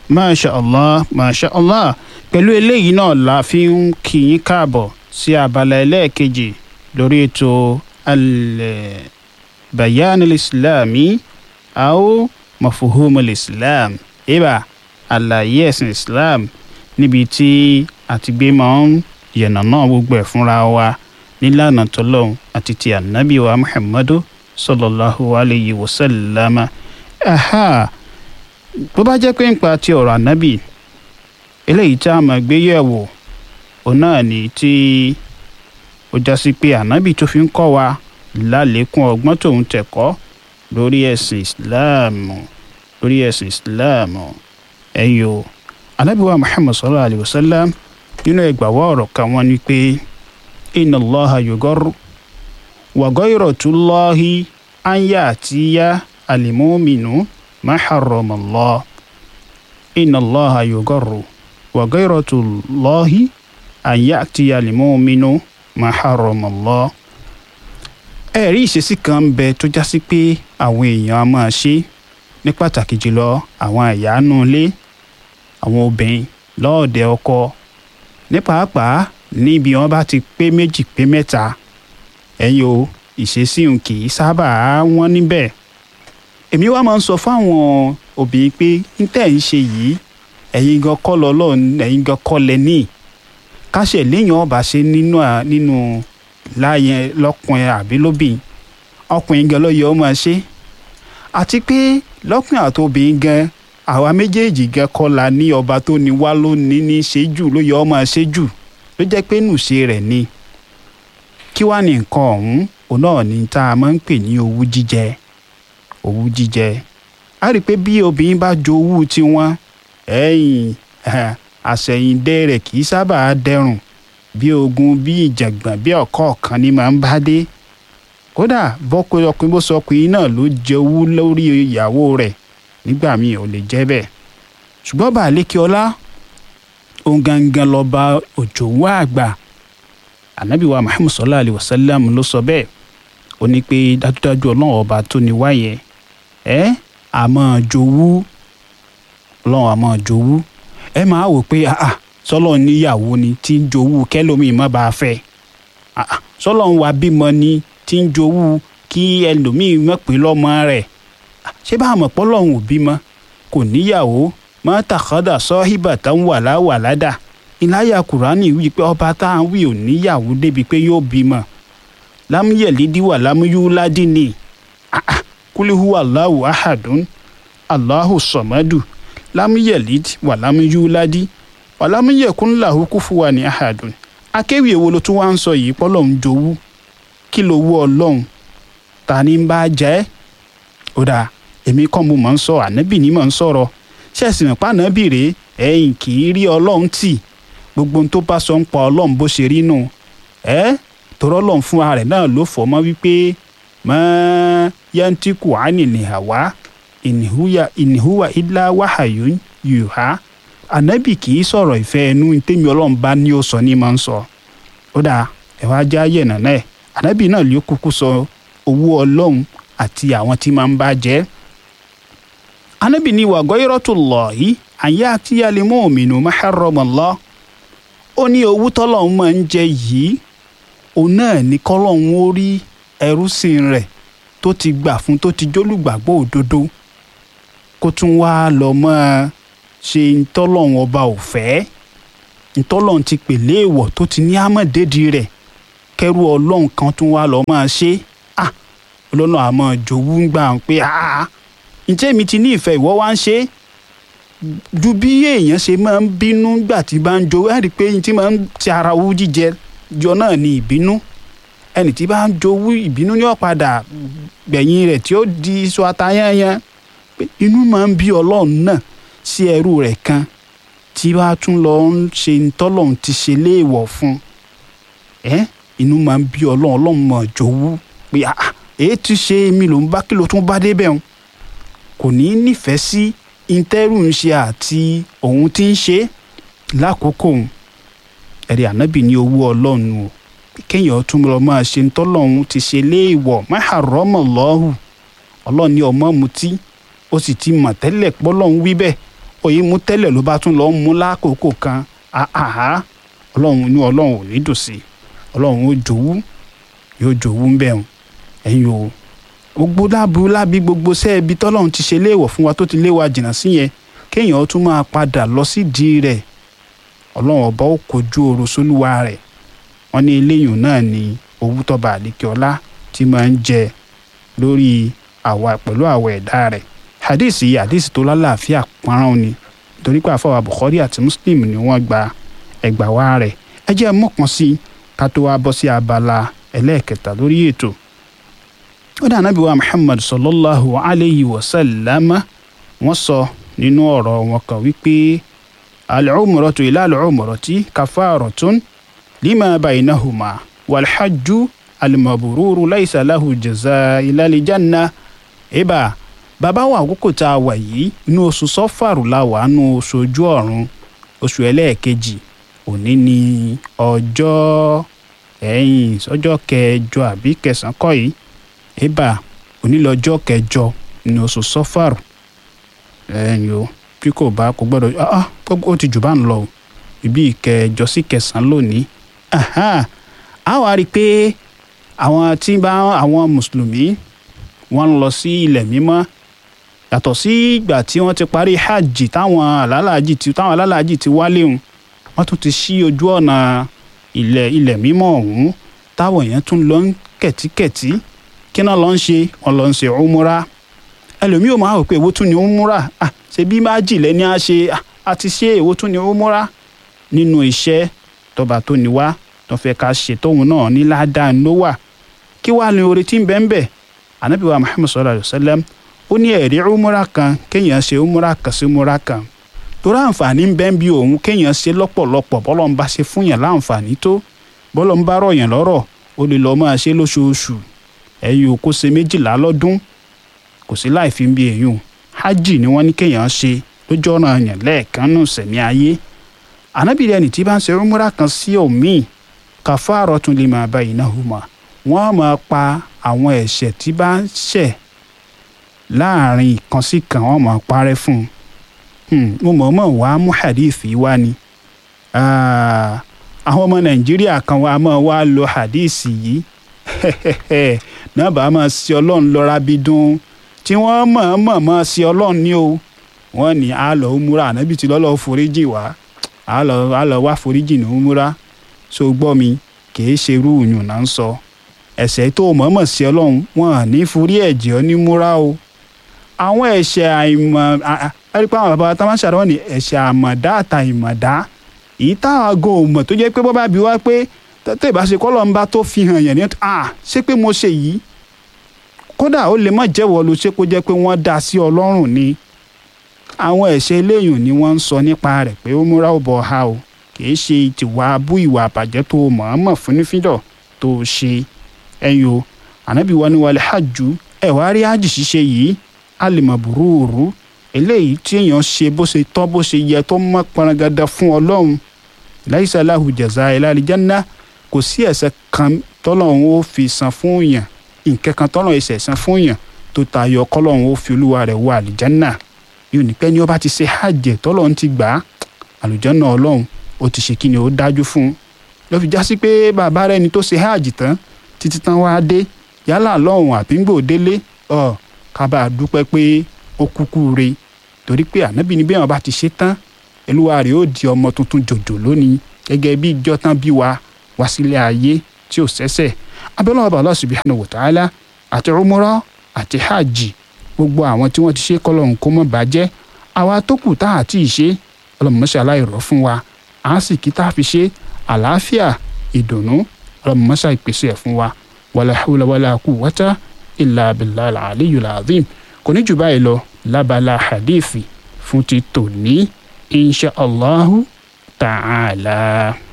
masha allah masha allah pẹ̀lú eléyìí náà la fi ń kí yín káàbọ̀ sí abala ẹlẹ́ẹ̀kejì lórí ètò al-bayan al-islami aw mafuhum al-islam ibà àlàyé ẹ̀sìn islam níbi tí àti gbé máa ń yànnà náà gbogbo ẹ̀ fúnra wa nílànà tọ́lọ́hún àti ti ànábì wa muhammadu sallallahu alayhi wa sallama aha bó bá jẹ́ pé nípa ti ọ̀rọ̀ ànábì eléyìí tá a máa gbé yẹ̀wò òun náà ní tí ó já sí pé ànábì tó fi ń kọ́ wa lálékún ọgbọ́n tòun tẹ̀kọ́ lórí ẹ̀sìn ìsìláàmù lórí ẹ̀sìn ìsìláàmù ẹ̀yọ́ ànábì wa muhammad sallallahu alayhi wa sallam nínú ẹgbàwọ́ ọ̀rọ̀ kan wọ́n ní pé inna allaha yugarru wa gayratullahi an ya'tiya al-mu'minu ma harrama allah inna allaha yugarru wa gayratullahi an ya'tiya al-mu'minu ma harrama allah ẹ̀rí ìṣesí kan ń bẹ tó já sí pé àwọn èèyàn á máa ṣe ní pàtàkì jùlọ àwọn ìyáánú ilé àwọn obìnrin lọ́ọ̀dẹ ọkọ ní pàápàá níbi wọn bá ti pé méjì pé mẹ́ta ẹ̀yin o ìṣesí n kì í sábà wọ́n níbẹ̀ èmi wá máa ń sọ fáwọn obìnrin pé n tẹ́ ń ṣe yìí ẹ̀yin gan kọ́ lọ lọ́ọ̀ ẹ̀yin gan kọ́ lẹ ní káṣẹ̀ léèyàn ọba ṣe nínú nínú láàyè lọ́kùnrin àbí lóbìn ọkùnrin gan ló yẹ ó máa ṣe àti pé lọ́kùnrin àti obìnrin gan àwa méjèèjì gan kọ́ la ní ọba tó ní wá ló ní ní ṣe jù ló yẹ ó máa ṣe jù ló jẹ́ pé nùṣe rẹ̀ ni kí wàá ní nǹkan ọ̀hún òun náà ní tá a máa ń pè ní owú jíjẹ owú jíjẹ a rí i pé bí obìnrin bá jowú tiwọn ẹ̀yìn àṣẹ̀yìndẹ rẹ̀ kì í sábà dẹrùn bí ogun bí ìjàngbọ̀n bí ọ̀kọ́ ọ̀kan ni máa ń bá dé kódà bọ́kọ ọkùnrin bó sọ ọkùnrin náà ló jẹ owú lórí ìyàwó rẹ̀ nígbà míì ò lè jẹ́ bẹ́ẹ̀ ṣùgbọ́n bá àlékè ọlá òun gangan lọ́ba òjòwú àgbà ànábì wa muhammad sallallahu alayhi wa sallam ló sọ bẹ́ẹ̀ ó ní pé dájúdájú ọlọ́run ọba tó ní wáyé ẹ a máa jowú ọlọ́run a máa jowú ẹ máa wò pé ah sọlọ níyàwó ni tí ń jowú kẹlòmíì má bàa fẹ́ ah sọlọ ń wa bímọ ni tí ń jowú kí ẹlòmíì mọ̀ pé lọ́mọ rẹ̀ ṣé bá a mọ̀ pọ́lọ́hún ò bímọ kò níyàwó mọ́ tàkọ́dà sọ́híbà tá ń wà láwàládà ìláyà kùránì wí pé ọba tá à ń wí ò níyàwó débi pé yóò bímọ lámúyẹ̀lídìí wà lámúyúládì ni kúlíhù aláwù ahadùn aláhù sọ̀mọ́dù lámúyẹ̀lídìí wà lámúyúládì wà lámúyẹ̀kún làhù kúfùwà ní ahadùn akéwì èwo ló tún wá ń sọ yìí pọ́lọ́ ń jowú kí ló wú ọlọ́run ta ni ń bá jẹ́ ó dáa èmi kọ́ mo mọ̀ ń sọ ànábì ni mọ̀ ń sọ̀rọ̀ ṣẹ̀sìn pa ànábì rèé ẹ̀yìn kì í rí ọlọ́run tì gbogbo ohun tó bá sọ ń pa ọlọ́run bó ṣe rí nù ẹ́ tọ́rọ́ ọlọ́run fún ara rẹ̀ náà ló fọ́ mọ́ wípé mọ́ yantiku ani nìhàwá ìníhùwà ilá wàhàyò yùhá ànábì kì í sọ̀rọ̀ ìfẹ́ ẹnu tèmi ọlọ́run bá ní ó sọ ní máa ń sọ ó dáa ẹ̀ wá já yẹ̀ nàná ẹ̀ ànábì náà ló kúkú sọ owó ọlọ́run àti àwọn tí máa ń bá jẹ́ ànábì ní wà ghayratullahi àyè àti yàlẹ́mọ́ òmìnú maharramallah ó ní owó tọ́lọ́run máa ń jẹ yìí òun náà ní kọ́lọ́run ó rí ẹrúsìn rẹ̀ tó ti gbà fún tó ti jólùgbàgbọ́ òdodo kó tún wá lọ mọ́ ṣe ntọ́lọ́run ọba ò fẹ́ ntọ́lọ́run ti pèlè èèwọ̀ tó ti ní àmọ̀dédì rẹ̀ kẹrù ọlọ́run kan tún wá lọ máa ṣe ah ọlọ́run àmọ́ jòwú ń gbà pé ah ǹjẹ́ mi ti ní ìfẹ́ ìwọ wá ń ṣe é ju bí èèyàn ṣe máa ń bínú gbà tí bá ń jo ẹ rí i pé tí máa ń ti ara owó jíjẹ jọ náà ní ìbínú ẹnì tí bá ń jowú ìbínú ní ọ̀padà gbẹ̀yìn rẹ̀ tí ó di iṣu atayányán pé inú máa ń bí ọlọ́run náà sí ẹrú rẹ̀ kan tí wàá tún lọ ń ṣe ntọ́lọ́run ti ṣe léèwọ̀ fún ẹ inú máa ń bí ọlọ́run ọlọ́run máa jowú pé èyí ti ṣe èmi ló ń bá kí ló tún bá débẹ̀ ń kò ní nífẹ̀ẹ́ sí intẹ́rù ń ṣe àti òun tí ń ṣe lákòókò ẹ̀rí ànábì ní owó ọlọ́run o kéèyàn tún lọ máa ṣe ń tọ́lọ́run ti ṣe léèwọ̀ má harrama Allahu ọlọ́run ní ọmọ mutí ó sì ti mọ̀ tẹ́lẹ̀ pọ́lọ́run wí bẹ́ẹ̀ òye mú tẹ́lẹ̀ ló bá tún lọ́ọ́ mú lákòókò kan àhá ọlọ́run inú ọlọ́run ò ní dùn sí i ọlọ́run ó jòwú yóò jòwú ń bẹ̀ ọ́n ẹ̀yin o gbogbo lábu lábi gbogbo sẹ́ẹ̀bi tọ́lọ́run ti ṣe léèwọ̀ fún wa tó ti léwa jìnnà sí yẹn kéèyàn tún máa padà lọ sídìí rẹ̀ ọlọ́run ọba ó kojú oru sólúwa rẹ̀ wọ́n ní eléyìí náà ni owó tọ́ba àdékẹ́ọ́lá tí máa ń jẹ lórí àwa pẹ̀lú àwọ̀ ẹ̀dá rẹ̀ hadith yìí hadith tó lálàáfíà pọ́nrán ni torí pé àfọwọ́ Bukhari àti Muslim ni wọ́n gba ẹgbàá wa rẹ̀ ẹ jẹ́ mọ̀kàn sí ká tó wá bọ́ sí abala ẹlẹ́ẹ̀kẹta lórí ètò ó dà nábì wa Muhammad sallallahu alayhi wa sallam wọ́n sọ nínú ọ̀rọ̀ wọn kan wípé al-umratu ila al-umrati kafaratun lima baynahuma wal-hajju al-mabruru laysa lahu jazaa illa al-janna ibà bàbá wa àkókò tá a wà yìí inú oṣù sọ́fàrù la wà nínú oṣù ojú ọ̀run oṣù ẹlẹ́ẹ̀kejì òní ni ọjọ́ ẹ̀yìn ọjọ́ kẹjọ àbí kẹsàn-án kọ́ yìí ibà òní lọ́jọ́ kẹjọ ní oṣù sọ́fàrù ẹ̀yìn o bí kò bá kò gbọ́dọ̀ ah ó ti jù bá ń lọ o ibi ìkẹjọ sí kẹsàn-án lónìí a wá rí i pé àwọn tí bá àwọn mùsùlùmí wọ́n ń lọ sí ilẹ̀ mímọ́ yàtọ̀ sí ìgbà tí wọ́n ti parí hajj táwọn alálàájì tí táwọn alálàájì ti wálé hùn wọ́n tún ti ṣí ojú ọ̀nà ilẹ̀ ilẹ̀ mímọ́ ọ̀hún táwọn èèyàn tún lọ ń kẹ̀tíkẹ̀tí kí náà lọ ń ṣe wọ́n lọ ń ṣe umura ẹlòmíì ò máa rò pé èwo tún ni umura ah ṣe bí májì lẹ́ni á ṣe a ti ṣe èwo tún ni umura nínú iṣẹ́ tọba tó ní wá tó fẹ́ ká ṣe tóun náà ní ládàá ló wà kí wàá ní oore tí ń bẹ́ẹ̀ bẹ́ẹ̀ anabi wa muhammad sallallahu alayhi wa sallam ó ní ẹ̀rí umura kan kéèyàn ṣe umura kan sí umura kan torí àǹfààní ń bẹ́ẹ̀ bí òun kéèyàn ṣe lọ́pọ̀lọpọ̀ bọ́lọ̀ ń bá ṣe fún yàn láǹfààní tó bọ́lọ̀ ń bá rọ̀ yàn lọ́rọ̀ ó lè lọ́ọ́ máa ṣe lóṣooṣù ẹ̀yin ò kó ṣe méjìlá lọ́dún kò sí láì fi ń bí èyún hajj ni wọ́n ní kéèyàn ṣe lójú ọ̀nà yàn lẹ́ẹ̀kan nù sẹ̀mí ayé anabi ẹni tí bá ń ṣe umura kan sí òmíì kafaratun lima bainahuma wọ́n máa pa àwọn ẹ̀ṣẹ̀ tí bá ń ṣẹ̀ láàrin ìkan sí kan wọ́n máa parẹ́ fún un mo mọ̀ mọ̀ wá mú hadith wá ni àwọn ọmọ nàìjíríà kan wá máa wá lo hadith yìí náà bá máa ṣe ọlọ́run lọ́ra bí dún tí wọ́n mọ̀ mọ̀ mọ̀ ṣe ọlọ́run ní o wọ́n ní a lọ múra ànábì tí lọ́lọ́ foríjì wá a lọ wá foríjì ní múra so gbọ́ mi kì í ṣe irú ìyún náà ń sọ ẹ̀ṣẹ̀ tó mọ̀ọ́mọ̀ sí ọlọ́run wọn à ní forí ẹ̀jẹ̀ ọ ní múra o àwọn ẹ̀ṣẹ̀ àìmọ̀ ẹ̀rí pé àwọn bàbá tá máa ń ṣàdánwò ní ẹ̀ṣẹ̀ àmọ̀dá àtà ìmọ̀dá èyí táwọn ago mọ̀ tó jẹ́ pé bọ́ bá bí wá pé tètè bá ṣe kọ́lọ́ ń bá tó fi hàn yẹn ní à ṣé pé mo ṣe yìí kódà ó lè má jẹ́wọ́ ló ṣe kó jẹ́ pé wọ́n dá sí ọlọ́run ni àwọn ẹ̀ṣẹ̀ eléyìí ni wọ́n ń sọ nípa rẹ̀ pé ó múra ó bọ̀ ha o kì í ṣe ìtìwà abú ìwà àbàjẹ́ tó mọ̀ọ́mọ̀ fúnnífíndọ̀ tó ṣe ẹ̀yin o ànábì wa ni wàlẹ̀ hajj ẹ̀ wá rí hajj ṣíṣe yìí alìmọ̀ burúurú eléyìí tí èèyàn ṣe bó ṣe tọ́ bó ṣe yẹ tó mọ́ pọnrangada fún ọlọ́run laisa lahu jaza illa aljanna kò sí ẹ̀ṣẹ̀ kan tọ́lọ́run ó fi san fún yàn nǹkan kan tọ́lọ́run ẹ̀ṣẹ̀ san fún yàn tó tayọ kọ́lọ́run ó fi olúwa rẹ̀ wọ àlìjánná yóò ní pẹ́ ní ó bá ti ṣe hajj tọ́lọ́run ti gbà á àlùjánná ọlọ́run ó ti ṣe kí ni ó dájú fún un lọ́ fi já sí pé bàbá rẹ̀ ni tó ṣe hajj tán títí tán wá dé yálà lọ́hùn àbíngbò délé ọ kábà dúpẹ́ pé ó kúkú re torí pé ànábì ní bẹ́ẹ̀ wọn bá ti ṣe tán olúwa rẹ̀ ó di ọmọ tuntun jòjò lónìí gẹ́gẹ́ bí ìjọ tán bí wa wá sílé ayé tí ò sẹ́sẹ̀ abẹ́lẹ́ ọba Allah subhanahu wa ta'ala àti umrah àti hajj gbogbo àwọn tí wọ́n ti ṣe kọ́lọ́hún kó mọ́ bàjẹ́ àwa tó kù tá àti ìṣe ọlọ́mọṣẹ́ aláìrọ̀ fún wa à ń sì kí tá a fi ṣe àlàáfíà ìdùnnú ọlọ́mọṣẹ́ ìpèsè ẹ̀ fún wa wàlá hawla wàlá quwwata illa billahi al-aliyyil azim kò ní jù báyìí lọ lábala hadithi fún ti tòní insha allahu ta'ala.